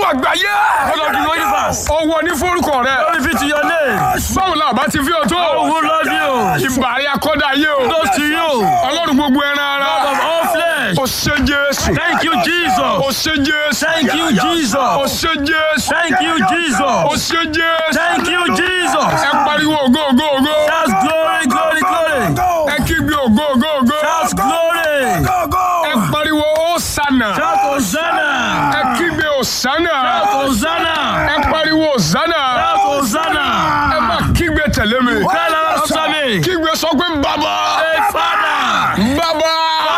àgbáyé. God of the universe. ọwọ́ ní forúkọ rẹ. Glory be to your name. báwo la bá ti fi ọ tó. Who love you? ìbàrí akọ́dá yé o. Close to you. ọlọ́run gbogbo ẹran ara. God of all flesh. o ṣe jésù. Thank you, o Jesus. ṣe jésù. Thank you, o Jesus. ṣe jésù. Thank you, o Jesus. ṣe jésù. Thank you, Jesus. ẹ pariwo ògo ògo ògo. That's glory, glory, glory. ẹ kígbe ògo ògo ògo. That's glory. ẹ pariwo òsànà. Shout Hosanna. ẹ kígbe òsànà. Shout Hosanna. ẹ pariwo òsànà. Shout Hosanna. ẹ má kígbe tẹ̀lé mi. Tell us after me. kígbe sọ pé bàbá. Hey, Father. bàbá.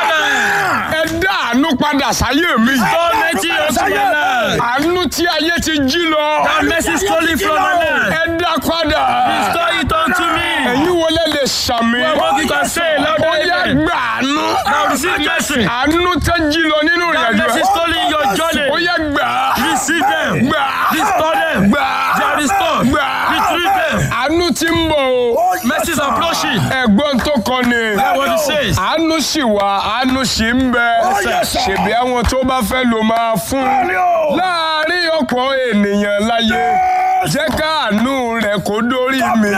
ẹ dá àánú padà sáyé mi. Don't let it unto my life. àánú tí ayé ti jí lọ. That mercy stolen from my life. ẹ dá padà. Restore it unto me. ẹ̀yin wọlé lè sàmì. What you can say ó louder yẹ amen. gbà àánú. Now receive mercy. àánú tẹ́ jí lọ nínú That ìrìnàjò mercy ẹ̀. stolen your journey. ó yẹ gbà. Receive them. gbà. Restore them. gbà. They are restored. gbà. Retrieve them. àánú ti ń bọ̀ o. Mercy is approaching. ẹ̀gbọ́n tó kọ ni. That's what it says. àánú sì wà àánú sì ń bẹ. ṣèbí àwọn tó bá fẹ́ ló máa fún. láàárín ọ̀pọ̀ ènìyàn láyé jẹ́ káàánú rẹ̀ kó dórí mi.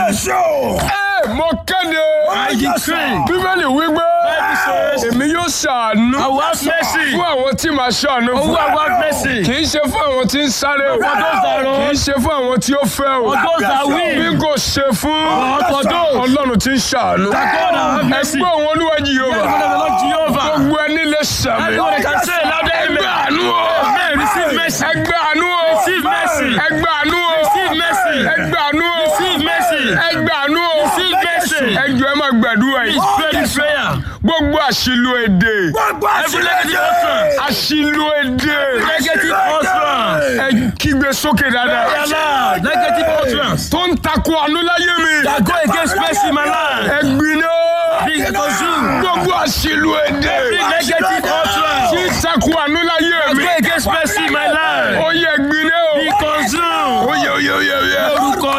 ẹ mo kéde. I decree. bíbélì wípé Bible says, èmi yóò ṣàánú I will have mercy. fún àwọn tí màá ṣàánú Who fún. will have mercy? kì í ṣe fún àwọn tí ń sáré o. For those that run. kì í ṣe fún àwọn tí ó fẹ́ o. For those that bí win. kò ṣe fún For those. ọlọ́run tí ń ṣàánú. That God will have mercy. ẹgbẹ́ òun olúwa Yes, Jèhófà. God of the Lord Jehovah. gbogbo ẹni lè sàmì. Everyone can say louder ẹgbẹ́ amen. àánú o. Amen. Receive mercy. ẹgbẹ́ àánú o. Receive mercy. ẹgbẹ́ àánú o. Receive mercy. ẹgbẹ́ àánú o. Receive mercy. ẹgbẹ́ àánú o. Receive mercy. ẹjọ́ ẹ máa gbàdúrà yìí. Please pray this prayer. gbogbo àṣìlò èdè. Every negative utterance. àṣìlò èdè. Negative utterance. ẹ kígbe sókè dáadáa. Allah. Negative utterance. tó ń takò àánú láyé mi. That go against mercy in my life. ẹ gbiná. Be consumed. gbogbo àṣìlò èdè. Every negative tí utterance. ń takò àánú láyé That mi. go against mercy in my life. ó yẹ gbiná o. Be consumed. ó yẹ ó yẹ ó yẹ ó yẹ. Orúkọ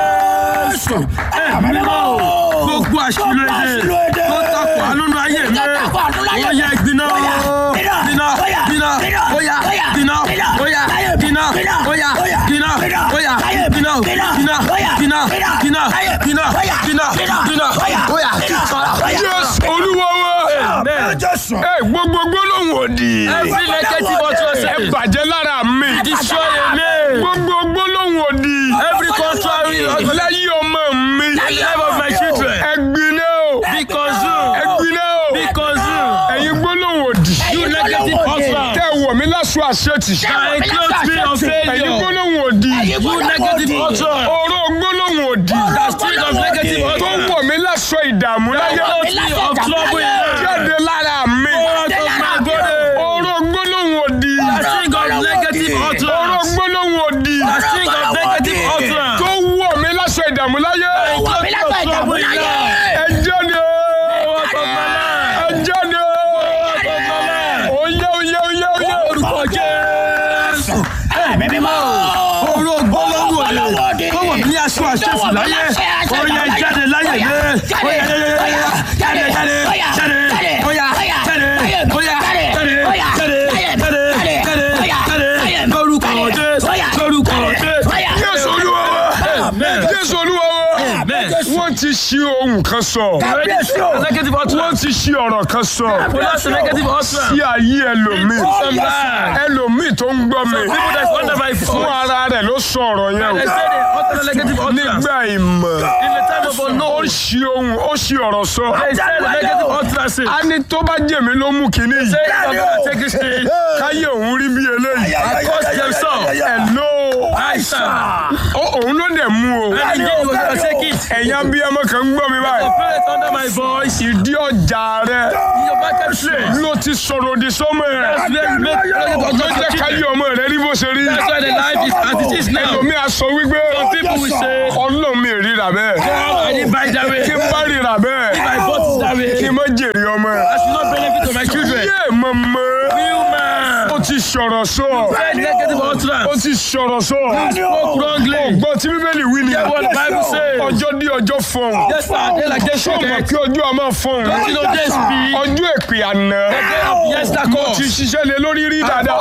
Jésù. Ẹ mímọ́ o. Gbogbo àṣìlò èdè tó takò àánú ayé mi. Ó yẹ gbiná o. Gbiná, gbiná, óyá, gbiná, óyá, gbiná, óyá, gbiná, óyá, gbiná, gbiná, gbiná, gbiná, gbiná, gbiná, gbiná, óyá, fara. Jésù olúwa wa. Amen. ẹ gbogbo gbólóhùn òdì. Every negative utterance ẹ bàjẹ́ lára mi. destroy me. gbogbo gbólóhùn òdì. Every contrary utterance láyé ọmọ mi. in the life of my children. ẹ gbiná o. Be consumed. ẹ gbiná o. Be consumed. ẹ̀yin gbólóhùn òdì. You negative utterance. tẹ wọ̀ mí láṣọ àṣetì. That enclose me of ẹ̀yin failure. gbólóhùn òdì. You negative utterance. oró gbólóhùn òdì. That spirit of negative tó utterance. wọ̀ mí láṣọ ìdààmú láyé. Enclose me of trouble in life. jáde lára mi. Out of my body. oró gbólóhùn òdì. That string of negative oró utterance. gbólóhùn òdì. That string of negative utterance. tó wọ̀ mí láṣọ ìdààmú láyé. Enclose me of trouble in life. ẹ jáde. Out of my life. ẹ jáde. Out of my life. oyè oyè oyè oyè. Orúkọ Jésù. Ẹ̀mí mímọ́. Oró gbólóhùn òde. Kó wọ̀ mí ní aṣọ àṣẹ̀fù láyé. Ó yẹ jáde láyé mi. Ó yẹ jáde jáde jáde jáde. Ó yà jáde. Ó yà jáde. Ó yà jáde. Jáde jáde jáde jáde. Lórúkọ Jésù. Lórúkọ Jésù. jésù olúwa wa. Amen. jésù olúwa wa. Amen. wọ́n ti ṣí ohun kan sọ. Negative wọ́n utterance. ti ṣí ọ̀rọ̀ kan sọ. That's a negative sí utterance. ayé ẹlòmíì. Some bad. ẹlòmíì tó ń gbọ́ mi. People that's under my fún voice. ara rẹ̀ ló sọ ọ̀rọ̀ yẹn They o. say they utter negative utterance. nígbà ìmọ̀. In the time of ó unknown. ṣí ohun ó ṣí ọ̀rọ̀ sọ. They say the negative utterances. a ní tó bá jèmi ló mú kinní yìí. Say I'm gonna take this thing. káyé òun rí bí eléyìí. I cost themselves. Hello. I stand. Ó- òun ló dẹ̀ mú o. And the day was gonna take it. ẹ̀yin abiyamọ kan ń gbọ́ mi The báyìí. parents under my voice. ìdí ọjà rẹ̀ Your market place. ló ti sọ̀rọ̀ òdì sọ́mọ That's rẹ̀. where you make negative ló jẹ́ utterances. káyé ọmọ rẹ̀ rí bó ṣe rí. That's why the life is as it is now. ẹlòmíì á sọ wípé Some people will say, ọlọ́run mi ríra bẹ́ẹ̀. God, I didn't buy that way. kí n bá ríra bẹ́ẹ̀ If I bought it that way, kí n má jèrè ọmọ. I should not benefit to my children. yé mọ̀mọ́ You man. ó ti sọ̀rọ̀ sọ. Said negative ó utterance. ti sọ̀rọ̀ sọ. Spoke wrongly. ọgbọ́n tí bíbélì wí ni Hear what the Bible says. ọjọ́ dí ọjọ́ fọ̀hún. Yes, sir. They like they ṣé o mọ̀ shake it. pé ọjọ́ a máa fọ̀hún. You know they speak. ọjọ́ èpè àná. The day of yes, that mo course. ti ṣiṣẹ́ lé lórí rí dáadáa. Calling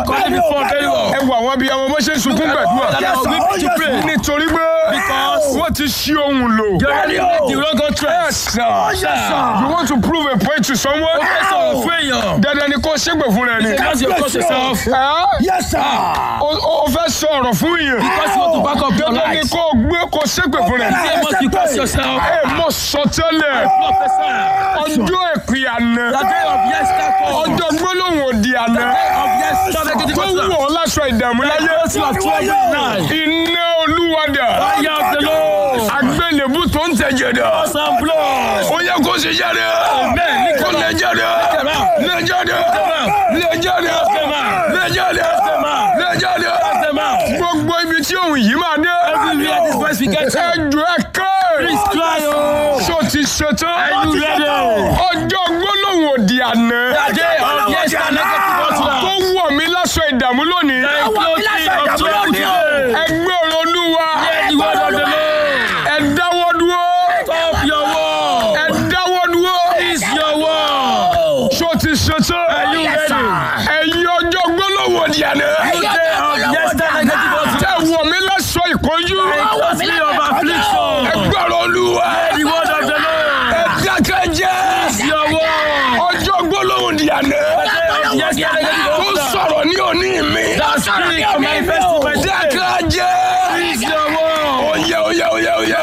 fought very well. ẹ wo àwọn abiyamọ bó ṣe ń sunkún gbàdúrà That I was weeping to pray. nítorí pé Because wọ́n ti ṣí ohun lò. you already made the wrong contract. you want to prove a point to someone. Ó fẹ́ sọ̀rọ̀ fún èèyàn. dandan ni kó ṣépè fún rẹ ni. Because you cost yourself. Ẹ́, Yes, sir. o o fẹ́ sọ ọ̀rọ̀ fún yẹn. Because you want to back up your dandan ni life. kó gbé kó ṣépè fún rẹ. Say must you cost yourself. ẹ mọ sọtẹ́lẹ̀ Professor. ọjọ́ èpè àná The day of yes come. ọjọ́ gbólóhùn òdì àná Of yes start negative tó wù contract. ọ́ láṣọ ìdààmú láyé Because you have trouble now. iná olúwadà Fire of the Lord. agbélébú tó ń tẹ̀jẹ̀ dà Some blood. ó yẹ kó ṣe jáde Amen. kó lè jáde lè jáde lè jáde lè jáde lè jáde Them out. gbogbo ibi tí òun yìí máa dé Everywhere this voice we get to. ẹjọ ẹ ké Please cry oh. ṣó ti ṣetán Are you ready? ọjọ́ gbólóhùn òdì àná The day of yes start negative tó contract. wọ̀ mí láṣọ ìdààmú lónìí The clothing of trouble today. ẹgbẹ́ ọ̀rọ̀ olúwa Hear the word of the Lord. ẹ dáwọ́ dúró Stop your war. ẹ dáwọ́ dúró Is your war. ṣó ti ṣetán Are you ready? ẹ̀yin ọjọ́ gbólóhùn òdì àná The day of yes start negative contract. tẹ wọ̀ mí láṣọ ìkọjú Closely of affliction. ẹgbẹ́ ọ̀rọ̀ olúwa The word of the Lord. ẹ dákẹ́ jẹ́ Is your war. ọjọ́ gbólóhùn òdì àná The day of yes start negative tó contract. sọ̀rọ̀ ní òní mi That spirit of manifesting my day. dákẹ́ jẹ́ Is your war. oyè oyè oyè oyè.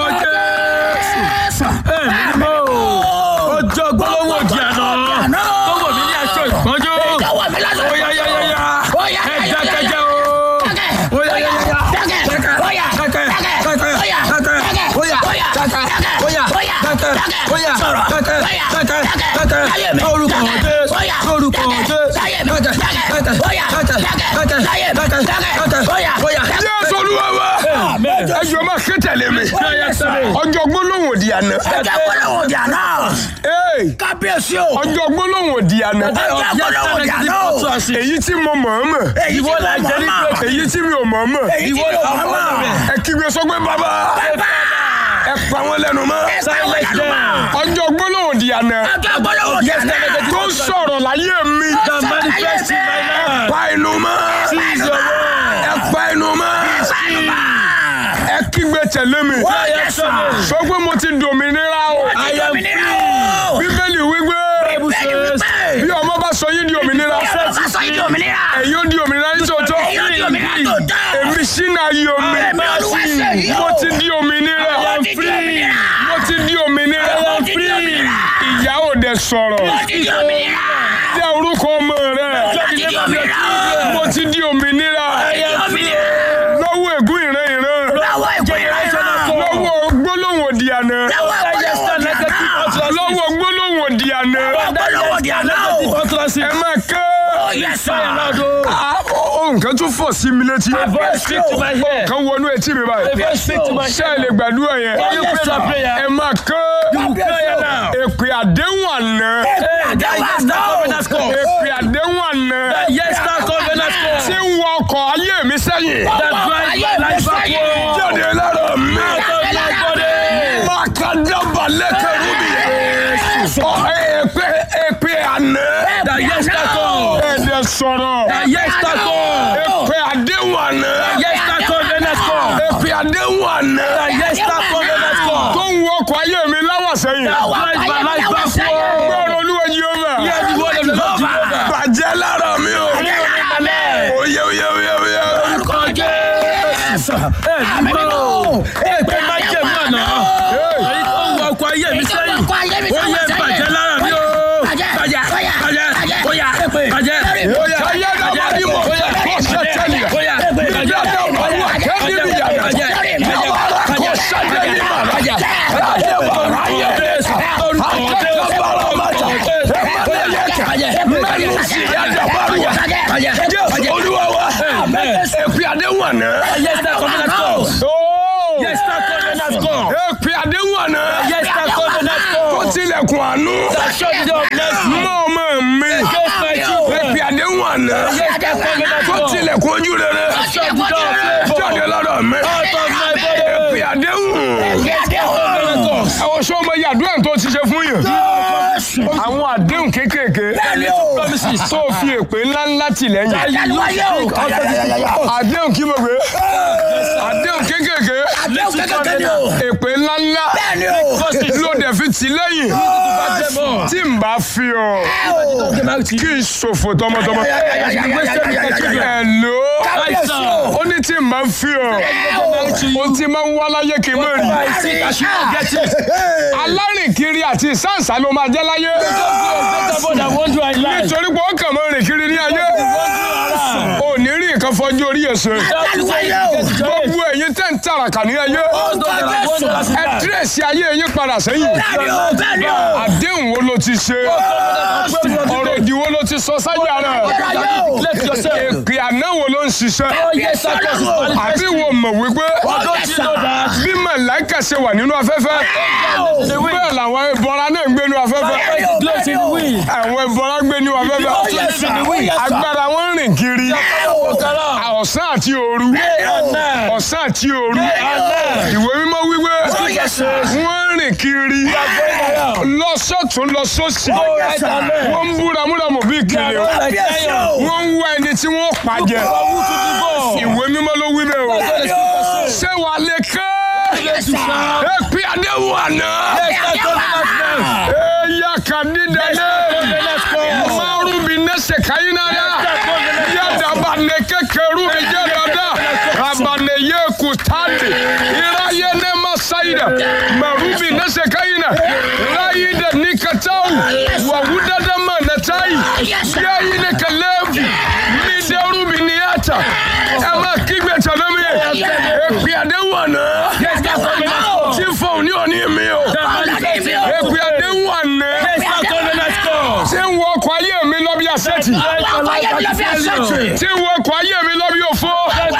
ọjọ́ gbólóhùn òdì àná tó wọ̀ mí ní aṣọ ìpọ́njú óyá yá yá yá ẹ dákẹ́jẹ́ o óyá yá yá yá dákẹ́ dákẹ́ dákẹ́ dákẹ́ óyá dákẹ́ óyá dákẹ́ óyá dákẹ́ dákẹ́ dákẹ́ lórúkọ Jésù lórúkọ Jésù dákẹ́ dákẹ́ dákẹ́ dákẹ́ dákẹ́ dákẹ́ óyá. Jésù olúwa wa Amen. ẹ jọ̀ọ́ máa ké tẹ̀lé mi Yes, sir. ọjọ́ gbólóhùn òdì àná Ẹ̀jẹ̀ gbọ́dọ̀ òdì àná. Ee, Kábíyèsí o. ọjọ́ gbólóhùn òdì àná Ẹ̀jẹ̀ gbọ́dọ̀ òdì àná o. èyí tí mo mọ̀ ọ́n mọ̀ Èyí tí Ìwọ mo la mọ̀ jẹ́ ní mọ̀. pé- èyí tí mi ò mọ̀ ọ́n mọ̀ Èyí tí Ìwọ mo la mọ̀ mọ̀ mọ̀. mọ̀. ẹ kígbe sọ pé bàbá ẹ pa wọ́n lẹ́nu mọ́ Silence them. ọjọ́ gbólóhùn òdì àná Ẹ̀jẹ̀ gbọ́dọ̀ òdì àná. tó ń sọ̀rọ̀ láyé mi That manifest in my life. pa inú mọ́ Seize your word. ẹ pa inú mọ́ ẹ kígbe tẹ̀lé mi Yes, sir. sọ pé mo ti dòmìnira o I am free. bíbélì wípé Bible says, bí ọmọ bá sọ yín di òmìnira Sọ yìí di òmìnira. ẹ̀yin ó di òmìnira ní tòótọ́ Èyí ó di òmìnira tó tọ́. èmi sínú ayé omi Èmi Olúwa ṣe yìí o. mo ti di òmìnira Mo ti di òmìnira. mo ti di òmìnira Mo ti di òmìnira. ìyá ò dẹ̀ sọ̀rọ̀ Mo ti di òmìnira. jẹ́ orúkọ ọmọ rẹ Mo ti di òmìnira. mo ti di òmìnira Mo ti di òmìnira. lọ́wọ́ ègún ìran ìran Lọ́wọ́ ìpínlẹ̀ náà. lọ́wọ́ gbólóhùn òdì àná Lọ́wọ́ ìpínlẹ̀ náà. lọ́wọ́ gbólóhùn òdì àná Gbọ́dọ̀ òdì àná o. ẹ máa ké Oh, yes, sir. Ah, ó nǹkan tún fọ̀ sí mi létí voice speak to my ear. kan wọnú etí mi A báyìí voice speak to my ṣé ẹ lè gbàdúrà yẹn Can you pray that prayer? ẹ máa ké You pray it now. èpè àdéhùn àná Hey, that yes, that covenant call. èpè àdéhùn àná That yes, that covenant tí call. ń wọ ọkọ̀ ayé mi sẹ́yìn That drive my life backward. jáde lára mi Out of my body. máa ka dábàá lẹ́kẹ̀rú mi Ọ, èpè èpè àná That yes, that call. ẹ̀dẹ̀ sọ̀rọ̀ That yes, that call. èpè àdéhùn àná Yes, that covenant call. èpè àdéhùn àná That yes, that covenant tó call. ń wọ ọkọ̀ ayé mi láwọ̀ sẹ́yìn That drive my life backward. gbọ́dọ̀ olúwa Jèhófà Hear the word of the Lord Jehovah. bàjẹ́ lára mi o Amen. oyè oyè oyè oyè Orúkọ Jésù. Ẹ mímọ́. Èpè máa jẹ̀ mí àná. Èyí tó ń wọ ọkọ̀ ayé mi sẹ́yìn. Ó yẹ bàjẹ́ lára mi o. Bàjẹ́. Bàjẹ́. Bóyá. Bàjẹ́. Kaya da badi mo, ko se tẹ̀lé. Bóyá. Níbi àdé ọ̀pọ̀lọpọ̀ akẹ́ni mi yàrá. Nàwárà kò sẹ́dẹ̀ ní màrà. Ẹ̀dá bàrà yẹ. Akẹ́kọ̀ọ́ bàrà májà. Ẹ̀mẹ́lẹ̀ yẹ kẹ́. Mẹ́nu sí yàjà bàrùwà. Jésù olúwa wa. Èpè àdéhùn àná. Yes, that covenant call. Ooo. Yes, that covenant call. Èpè àdéhùn àná. Yes, that covenant Ó call. tilẹ̀kùn àánú. That shut the door of blessing. Mọ́ ọmọ mi. Against my children. Èpè àdéhùn àná. Yes, that covenant Tó call. tilẹ̀kùn ojú rere. Shut the door of favor. Jáde lọ́dọ̀ mi. Out of my Èpè body. àdéhùn. Covenant call. Àwọn sọ ọmọ yàdúrà tó ti ṣe fún yàn. Àwọn àdéhùn kéékèèké. Ẹni tó promise promises. tó fi èpè ńláńlá tì lẹ́yìn Àdániwáyé o. àdéhùn kí mo gbé àdéhùn kékèké Àdéhùn kékeré ni o. èpè ńláńlá Bẹ́ẹ̀ni o. ló dẹ̀ fi tì lẹ́yìn tí n bá fi ọ kí n ṣòfò tọmọtọmọ ẹ̀lò Kábíyèsí o. ó ní tí n bá fi ọ ó ti máa ń wá láyé kí n mọ̀ rí alárìnkiri àti ìsáǹsá ló máa jẹ́ láyé nítorí pé ó kàn máa rìn kiri ní ayé ò ní rí nǹkan fọjú orí ẹ̀sẹ̀ Àdániwáyé o. gbogbo ẹ̀yin tẹ́ ń tàràkà ní ayé ẹ dírẹ̀sì ayé yín padà sẹ́yìn Bẹ́ẹ̀ni o. Bẹ́ẹ̀ni o. àdéhùn wo ló ti ṣe ọ̀rọ̀ òdì wo ló ti sọ sáyà rẹ̀ èpè àná wo ló ń ṣiṣẹ́ àbí wo mọ̀ wípé bí màláìkà ṣe wà nínú afẹ́fẹ́ bẹ́ẹ̀ làwọn ẹbọra náà ń gbé nínú afẹ́fẹ́ àwọn ẹbọra ń gbé nínú afẹ́fẹ́ agbára wọn ń rìn kiri ọ̀sán àti òru ọ̀sán àti òru ìwé mímọ́ wípé wọ́n ń rìn kiri lọ sọ́tún lọ sósì wọ́n ń búra múramù bí kiri wọ́n ń wá ẹni tí wọ́n pàjẹ́ ìwé mímọ́ ló wí bẹ́ẹ̀ o ṣé wàá lè kẹ́ èpè àdéhùn àná ẹ̀yà kàdídàdé márùn bí nẹ́sẹ̀ káyínnáyà yàdàbà ní kékeré mi jẹ́ dada rabane yé kutande iraye ne masaida marubi nẹ́sẹ̀ káyínná ráyídà ní katawu wàhúdàdà mà nàtáyì yáyí ní kàlẹ́ẹ̀fù ní dẹ́rùbí ní yàtà ẹ̀ máa kígbe tànámi èpè àdéhùn àná tí fóun ní òní mi o èpè àdéhùn àná tí ń wọ ọkọ̀ ayé mi lọ bí asẹ́tì tí ń wọ ọkọ̀ ayé mi lọ bí òfo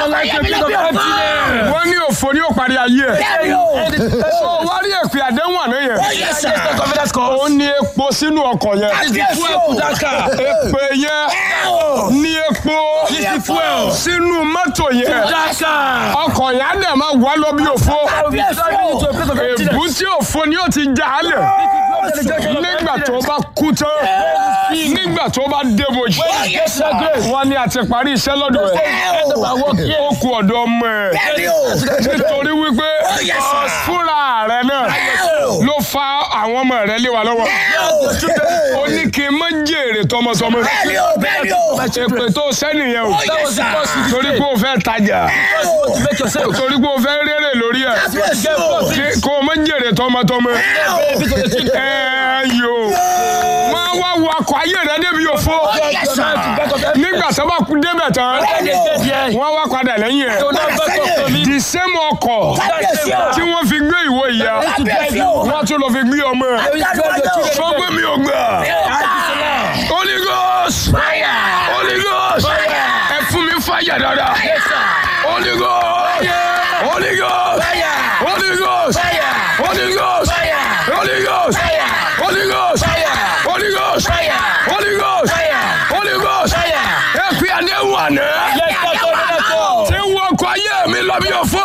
wọ́n ní òfo ní òparí ayé ẹ̀ ó wá rí èpè àdéhùn àná yẹn ó ní epo sínú ọkọ̀ yẹn èpè yẹn ní epo sínú mọ́tò yẹn ọkọ̀ yẹn á dẹ̀ máa wá lọ bí òfo èbú tí òfo ni ó ti já a lẹ̀ nígbà tó bá kú tán nígbà tó bá débojì wọ́n ní a ti parí iṣẹ́ lọ́dọ̀ ẹ̀ ó kú ọ̀dọ̀ ọmọ ẹ̀ nítorí wípé fúnra rẹ̀ náà ló fa àwọn ọmọ rẹ̀ lé wa lọ́wọ́ ó ní kí n má jèrè tọmọtọmọ èpè tó sẹ́niyẹn o torí pé o fẹ́ tajà torí pé o fẹ́ rere lórí ẹ̀ kí- kó o má jèrè tọmọtọmọ ẹ yò máa wá wo akọ ayé rẹ débi òfo nígbà tó bá kú débẹ̀ tán wọ́n wá padà lẹ́yìn ẹ̀ the same ọkọ̀ tí wọ́n fi gbé ìwọ ìyá wọ́n tún lọ fi gbé ọmọ ẹ̀ fọ́ gbé mi ò gbà Holy Ghost Holy Ghost ẹ fún mi fàyà dáadáa Holy Ghost Holy Ghost Holy Ghost Holy Ghost Holy Ghost Holy Ghost Holy Ghost Holy Ghost Holy Ghost ẹ fi àdéhùn àná tí wọ́n kọ ayé mi lọ bí òfò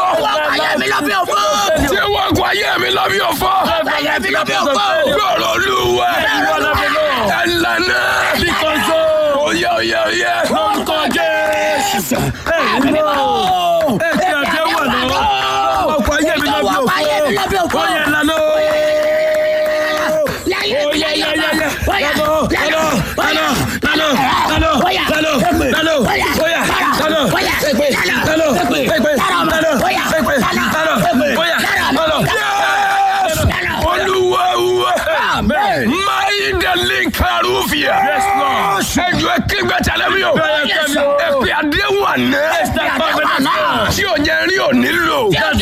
tí wọ́n kọ ayé mi lọ bí òfò gbọ́dọ̀ olúwa ẹ̀ lànà oyè oyè oyè. olúwa wa máyì dẹ̀lí karùfìà ẹjọ́ kígbẹ́ tẹ̀lé mi o ẹ̀pẹ́ àdéhùn àná tí ò yẹ rí ò nílò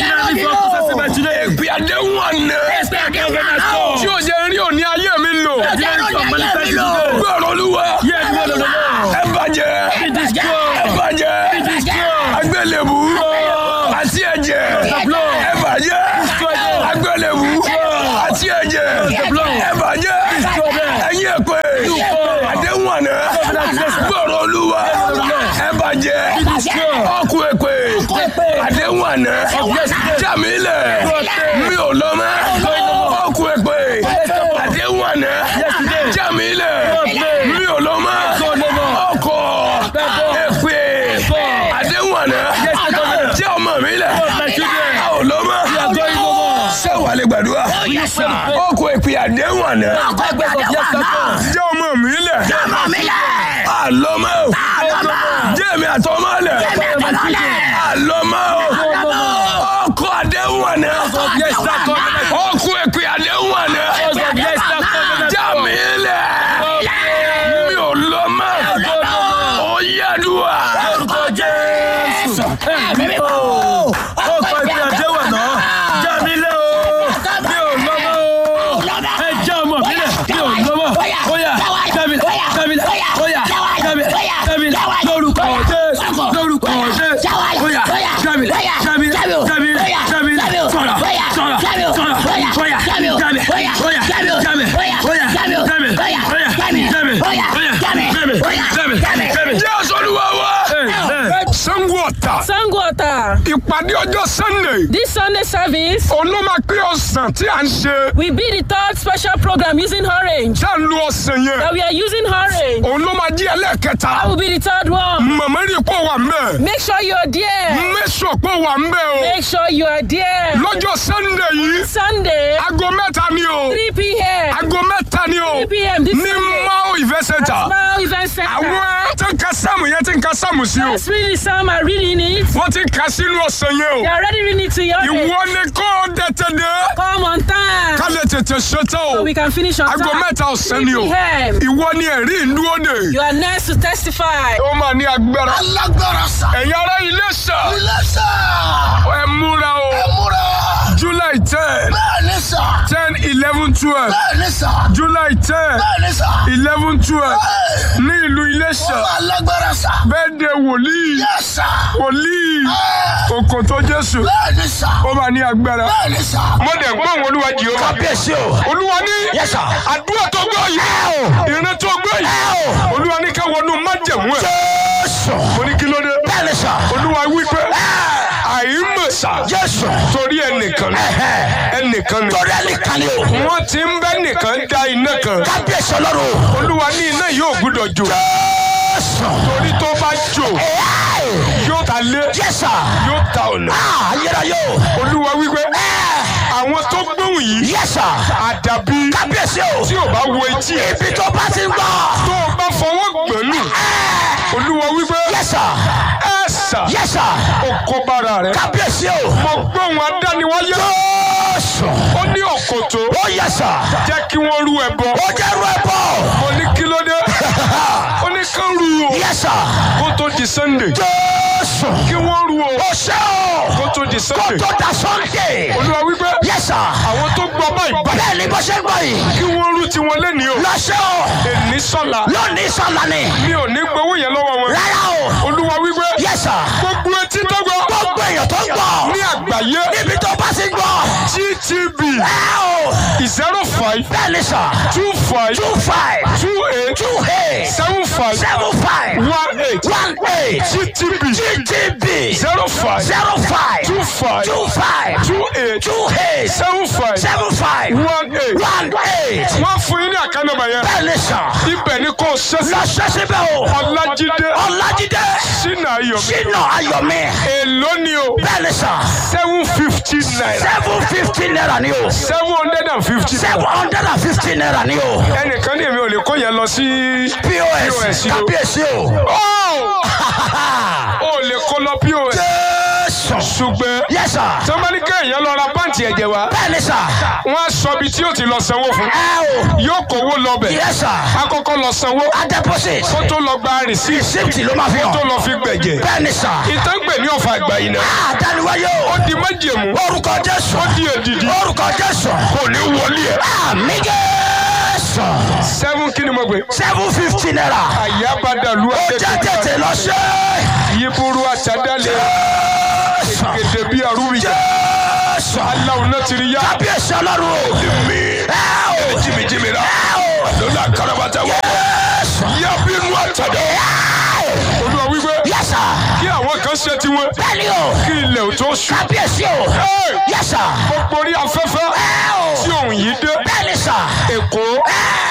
ẹ̀pẹ́ àdéhùn àná tí ò yẹ rí ò ní ayé mi lò gbọ́dọ̀ olúwa ẹ bàjẹ́ ẹ bàjẹ́ agbélébù àti ẹ̀jẹ̀ ẹ bàjẹ́ agbélébù àti ẹ̀jẹ̀ ẹ bàjẹ́ ẹ̀yìn ẹ̀pẹ́ àdéhùn àná gbọ́dọ̀ olúwa ẹ bàjẹ́ ọkù ẹ̀pẹ́ àdéhùn àná jàmílẹ̀ mi ò lọ mọ́ ọkù ẹ̀pẹ́ àdéhùn àná jàmílẹ̀ mi ò lọ mọ́ gbàdúrà Oh, yes, sir. ó kó èpè àdéhùn àná Ọkọ̀ ìgbàdé wà náà. jẹ́ ọmọ mi lẹ̀ Ọmọ mi lẹ̀. àlọ́mọ́ Àlọ́mọ́. jẹ́ èmi àtọmọ́ lẹ̀ Ẹ̀mí àtọ̀nà lẹ̀. àlọ́mọ́ Àlọ́mọ́. ọkọ̀ àdéhùn àná Yes, sir. ó kó èpè àdéhùn àná Yes, sir. jẹ́ mi lẹ̀ mi ò lọ́mọ́ ó yẹ́dùá Orúkọ Jésù. Ẹ̀mí mímọ́. ó kọ ìpè àdéhùn àná já mi lé o mi ò lọ́mọ́ o ẹ já ọmọ mi lẹ̀ mi ò lọ́mọ́ bóyá jábìlẹ̀ jábìlẹ̀ bóyá jábìlẹ̀ jábìlẹ̀ lórúkọ Jésù lórúkọ Jésù bóyá jábìlẹ̀ jábìlẹ̀ jábìlẹ̀ jábìlẹ̀ sọ̀rọ̀ sọ̀rọ̀ sọ̀rọ̀ bóyá jábìlẹ̀ bóyá jábìlẹ̀ bóyá jábìlẹ̀ bóyá jábìlẹ̀ bóyá jábìlẹ̀ jábìlẹ̀ jábìlẹ̀ jábìlẹ̀. jésù olúwa wa sango ọ̀tà Sango Ota. ìpàdé ọjọ́ sunday This Sunday service olóma pé ọ̀sán tí à ń ṣe will be the third special program using orange. tá à ń lo ọ̀sán yẹn That we are using orange. òun ló máa jí ẹlẹ́ẹ̀kẹta That will be the third one. màmá rí pọ̀ wà ń bẹ̀ Make sure you are there. mẹ́sàn pọ̀ wà ń bẹ̀ o Make sure you are there. lọ́jọ́ sunday yìí Sunday, aago mẹ́ta ni o 3 p.m. aago mẹ́ta ni o 3 p.m. this ní Sunday. mao event center Smile Event Center. àwọn tí ń ka sáàmù yẹn tí ń ka sáàmù sí o Let's read the psalm and reading it. wọ́n ti ń ka sínú ọ̀sán yẹn They o are already reading it to your ìwọ ni kò tètè dé Come on time. ká lè tètè ṣetán o So we can finish on aago time. mẹ́ta ọ̀sán 3 ni o p.m. ìwọ ni ẹ̀rí ìlú òde You are next to testify. ó máa ní agbára Alágbára sà. ẹ̀yin ará ilé sà Ilé sà. ẹ múra o Múra. july ten Bẹ́ẹ̀ni sà. ten eleven twelve Bẹ́ẹ̀ni sà. july ten Bẹ́ẹ̀ni sà. eleven twelve ní ìlú Iléṣà Alágbára sà. bẹ́ẹ̀ de wòlíì Yes sà. wòlíì òkòtò Jésù Bẹ́ẹ̀ni sà. ó máa ní agbára. Bẹ́ẹ̀ni sà. mo dẹ̀ gbọ́ àwọn olúwa Jèhófà. Kábíyèsí o. olúwa ní Yes, sir. àdúrà tó gbọ́ yìí ìran tó gbọ́ yìí olúwa ní ká wọnú májẹ̀mú ẹ̀. Jésù. mo ní kí ló dé. Bẹ́ẹ̀ni sà. olúwa wí pé àìmọ̀sà Jésù. torí ẹnìkan ni ẹnìkan ni Torí ẹnìkan ni o. wọ́n ti ń bẹ́ nìkan dá iná kan Kábíyèsí ọlọ́run. olúwa ní iná yóò gbúdọ̀ jò Jésù. torí tó bá jò yóò ta lé Yes sir. yóò ta ọ̀nà Ah, ayérayé o. olúwa wí pé àwọn tó gbóhùn yìí Yes sir. àdàbí Kábíyèsí o. tí ò bá wo etí ẹ̀ Ibi tó bá ti ń gbọ́. tó o bá fọwọ́ gbẹ̀lú olúwa wí pé Yes sir. ẹ sà Yes sir. ó kó bára rẹ̀ Kábíyèsí o. mo gbóhùn adániwáyé Jésù. ó ní òkòtó Ó yes sir. jẹ́ kí wọ́n rú ẹbọ Ó jẹ́ ru ẹbọ. mo ní kí ló dé ó ní kán rú o Yes sir. kó tó di sunday Jésù. kí wọ́n rú o Ó ṣe o. kó tó di Kó sunday tó da Sunday. olúwa wí pé Yes sir. àwọn tó gbọ́ báyìí báyìí Bẹ́ẹ̀ ni bó ṣe ń gbọ́ yìí. kí wọ́n rú tiwọn lẹ́ni o Lọ ṣe o. èní sọ́la Lónìí sọ̀la ni. mi ò ní gbowó yẹn lọ́wọ́ wọn Rárá o. olúwa wí pé Yes sir. gbogbo etí tó gbọ́ Gbogbo èèyàn tó ń gbọ́. ní àgbáyé Níbi tó bá ti ń gbọ́. gtb Ẹ o. zero five Bẹ́ẹ̀ ni sà. two five Two five. two eight Two eight. seven five Seven five. one eight One eight. gtb GTB. zero five Zero five. two five Two five. two eight Two eight. seven five Seven five. one eight One eight. wọ́n fún yín ní àkànnàmọ̀ yẹn Bẹ́ẹ̀ ni sà. ibẹ̀ ni kò ṣẹ́sí Lọ ṣe síbẹ̀ o. ọlájídé Ọlájídé. sínú ayọ̀mí Sínú Ayọ̀mí. èló ni o Bẹ́ẹ̀ ni sà. seven fifty naira Seven fifty naira ni o. seven hundred and fifty Seven naira hundred and fifty naira ni o. ẹnìkan ní èmi ò lè kó yẹn lọ sí POS. POS o. Kábíyèsí o. ó ò lè kó lọ pos Jésù. ṣùgbọ́n Yes sir. tọ́mọ́nì kéèyàn lọ ra pàǹtì ẹ̀jẹ̀ wá Bẹ́ẹ̀ ni sà. wọ́n á sọ ibi tí yóò ti lọ sanwó fún Ẹ o. yóò kówó lọ́bẹ̀ Yes sir. akọ́kọ́ lọ sanwó A deposit. kó tó lọ gba rìsíìtì Receipt ló máa fi tó hàn. lọ fi gbẹ̀jẹ̀ Bẹ́ẹ̀ ni sà. ìtàngbè ní ọ̀fà àgbà yìí náà Àdániwáyé ó o. di májèmú Orúkọ Jésù. ó di èdìdì Orúkọ Jésù. kò ní wọlé ẹ̀. Àmì Jésù. seven kí ni mo gbé. Seven fifty naira. àyàbádàlú Ó jẹ́ tètè lọ ṣe. yíburú àtàdálẹ̀ Jésù. gèdè bí arúgbìjà Jésù. aláwọ̀ náà ti rí yá. Kábíyèsí ọlọ́run o. mi Ẹ o. jìmìjìmì rà Ẹ o. lọ́la karabata wọ̀ Jésù. yá bínú àtàdá. olúwa wípé Yes sir. kí àwọn kan ṣe tiwọn Bẹ́ẹ̀ni o. kí ilẹ̀ ò tó ṣú. Kábíyèsí o. Hey! Yes sir. gbogbo orí afẹ́fẹ́ Ẹ o. tí òun yìí dé Bẹ́ẹ̀ni sà. èkó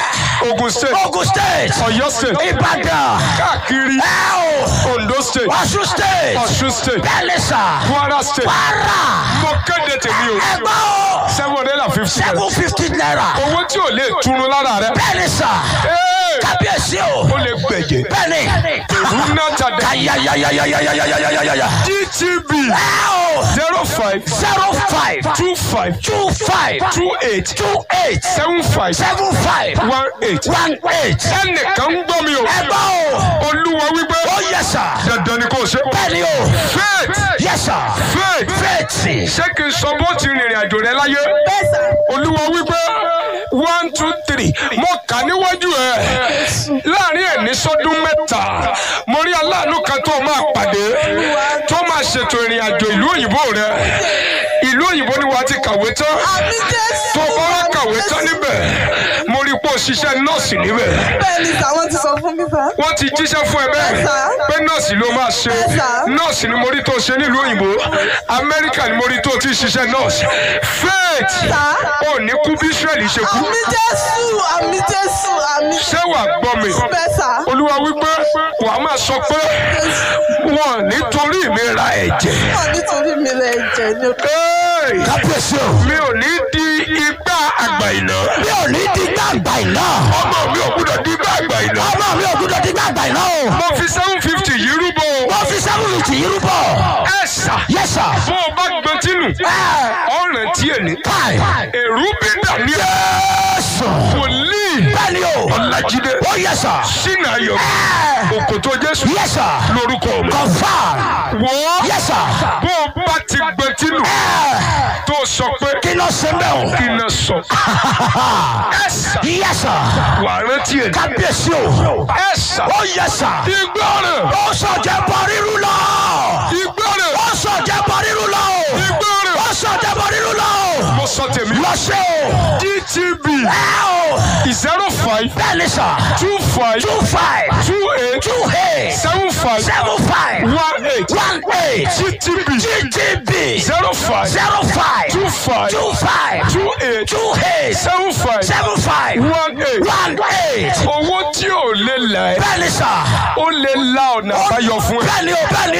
Ogun State. Ogun State. Ọ̀yọ́ State. Ìbàdàn. káàkiri Ẹ o. Ondo State. Ọ̀ṣun State. Ọ̀ṣun State. Bẹ́ẹ̀ni sà. Kwara State. Kwara. mo kéde tèmi o Ẹgbẹ́ o. seven hundred and fifty Seven fifty naira. owó tí ò lè túnú lára rẹ. Bẹ́ẹ̀ni sà. Ee, Kábíyèsí o. ó lè gbẹ̀jẹ̀. Bẹ́ẹ̀ni. rúnà tàdé. Ayayayayayayayayayaya. GTB Ẹ o. zero five Zero five. two five Two five. two eight Two eight. seven five Seven five. one eight. One eight. ẹnìkan ń gbọ́ mi o. Ẹgbẹ́ o. olúwa wípé Ó yẹ sà. dandan ni kò ṣe. Bẹ́ẹ̀ni o. faith Yẹ sà. faith Fẹ́ẹ̀tì. ṣé kí n sọ bó ti rìnrìn àjò rẹ láyé. olúwa wípé one two three mo kà níwájú ẹ láàrin ẹni sọdún mẹ́ta mo rí aláàánú kan tó máa pàdé tó máa ṣètò ìrìn àjò ìlú òyìnbó rẹ ìlú òyìnbó ni wàá ti kàwé tán tó bá wá kàwé tán níbẹ̀ mo rí pé o ṣiṣẹ́ nọ́ọ̀sì níbẹ̀ bẹ́ẹ̀ni sà wọ́n ti sọ fún mi sà. wọ́n ti jíṣẹ́ fún ẹ bẹ́ẹ̀ Yes, sir. pé nọ́ọ̀sì ló máa ṣe Yes, sir. nọ́ọ̀sì ni mo rí tó ṣe nílùú òyìnbó amẹ́ríkà ni mo rí tó ti ṣiṣẹ́ nọ́ọ̀sì faith Sir. ò ní kú bí israẹli ṣe kú àmì jésù àmì jésù àmì ṣé wàá gbọ́ mi bẹ́ẹ̀ sà. olúwa wípé wàá máa sọ pé wọn nítorí mi ra ẹ̀jẹ̀ wọ́n nítorí mi lẹ jẹ ní o. Hey! Kábíyèsí o. mi ò ní di igbá àgbà ìná Mi ò ní di gbàgbà iná. ọmọ mi ò gbúdọ̀ di igbá àgbà ìná Ọmọ mi ò gbúdọ̀ di gbàgbà iná o. mo fi seven fifty yìí rúbọ o. Wọ́n fi sẹ́wọ̀n tì í rúbọ. ẹ sà Yes sir. bó o bá gbọ́n tínú Ẹ ọ̀ràn tí ẹ̀ ní. káì. èrú bí dàní Jésù. wòlíì Bẹ́ẹ̀ni o. ọ̀làjídé Ó yẹ sà. sínú ayọ̀ Ẹ òkòtò jésù yẹ sà. lórúkọ mi. Kọ̀fà. wọ́ Yẹ sà. bó o bá ti gbọ́n tínú Ẹ tó sọ pé kí ló ṣe bẹ́ẹ̀ o? kí n sọ ẹ sà Yẹ sà. wà rántí ẹ̀ ní. Kábíyèsí o. ẹ sà Ó yẹ sà. ìgbọràn Ó sọ̀jẹ̀ bọ̀ rírú lọ. ìgbọràn Ó sọ̀jẹ̀ bọ̀ rírú lọ. ìgbọràn Ó sọ̀jẹ̀ bọ̀ rírú lọ. mo sọ tèmi Lọ ṣe o. gtb Ẹ o. zero five Bẹ́ẹ̀ni sà. two five Two five. two eight Two eight. seven five Seven five. one eight One eight. gtb GTB. zero five Zero five. two five Two five. two eight Two eight. seven five Seven five. one eight. One eight. owó tí ò lè là ẹ́ Bẹ́ẹ̀ni sà. ó lè la ọ̀nà àbáyọ fún ẹ. Bẹ́ẹ̀ni o, bẹ́ẹ̀ni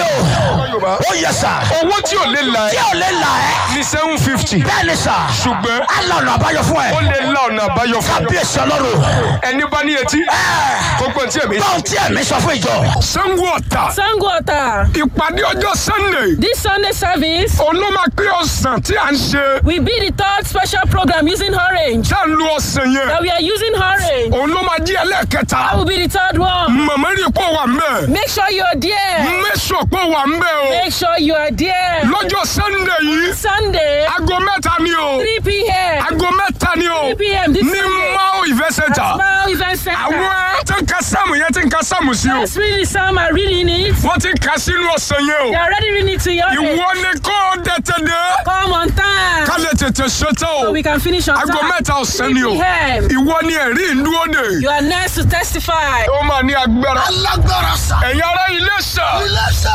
o. Ó yẹ sà. owó tí ò lè là Tí ẹ́ ò lè là ẹ́. ní seven fifty Bẹ́ẹ̀ni sà. ṣùgbọ́n Àlọ́ ọ̀nà àbáyọ fún ó ẹ. lè la ọ̀nà àbáyọ fún ẹ. Kábíyèsí ọlọ́run. ẹni bá ní etí Ẹ kó gbọ́n tí èmi. báwo tí ẹ̀mí sọ fún ìjọ? sango ọ̀tà Sango Ota. ìpàdé ọjọ́ sunday This Sunday service òun ló máa pé ọ̀sán tí à ń ṣe will be the third special program using orange. tá à ń lo ọ̀sán yẹn That we are using orange. òun ló máa jí ẹlẹ́ẹ̀kẹta That will be the third one. màmá rí pọ̀ wà ń bẹ̀ Make sure you are there. mẹ́sàn pọ̀ wà ń bẹ̀ o Make sure you are there. lọ́jọ́ sunday yìí Sunday, aago mẹ́ta ni o 3 p.m. aago mẹ́ta ni o 3 p.m. this ní Sunday. mao event center Small event center. àwọn tí ń ka sáàmù yẹn tí ń ka sáàmù sí o Let's read the psalm and reading it. wọ́n ti ń ka sínú ọ̀sán yẹn They o are already reading it to your ìwọ ni kò tètè dé Come on time. ká lè tètè ṣetán o So we can finish on aago time. mẹ́ta ọ̀sán 3 ni o p.m. ìwọ ni ẹ̀rí ìlú òde You are next to testify. ó máa ní agbára Alágbára sà. ẹ̀yin ará ilé sà Ilé sà.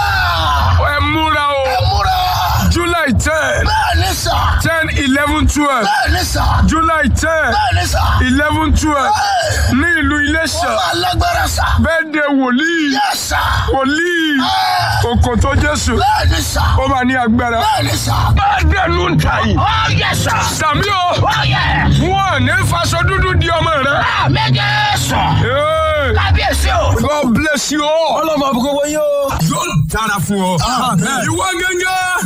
ẹ múra o Múra. july ten Bẹ́ẹ̀ni sà. ten eleven twelve Bẹ́ẹ̀ni sà. july ten Bẹ́ẹ̀ni sà. eleven twelve ní ìlú Iléṣà Alágbára sà. bẹ́ẹ̀ de wòlíì Yẹ sà. wòlíì òkòtò Jésù Bẹ́ẹ̀ni sà. ó máa ní agbára. Bẹ́ẹ̀ni sà. bá dẹnu ń ta yìí. Ó yẹ sà. sàmí o Ó yẹ. wọn ní faṣọ dúdú di ọmọ rẹ. Àmẹ́jẹ sàn. Hey, Kábíyèsí o. God bless you all. Ọlọ́mọ àbúkọ́ wọ́n yóò. yóò dára fún ọ. ìwọ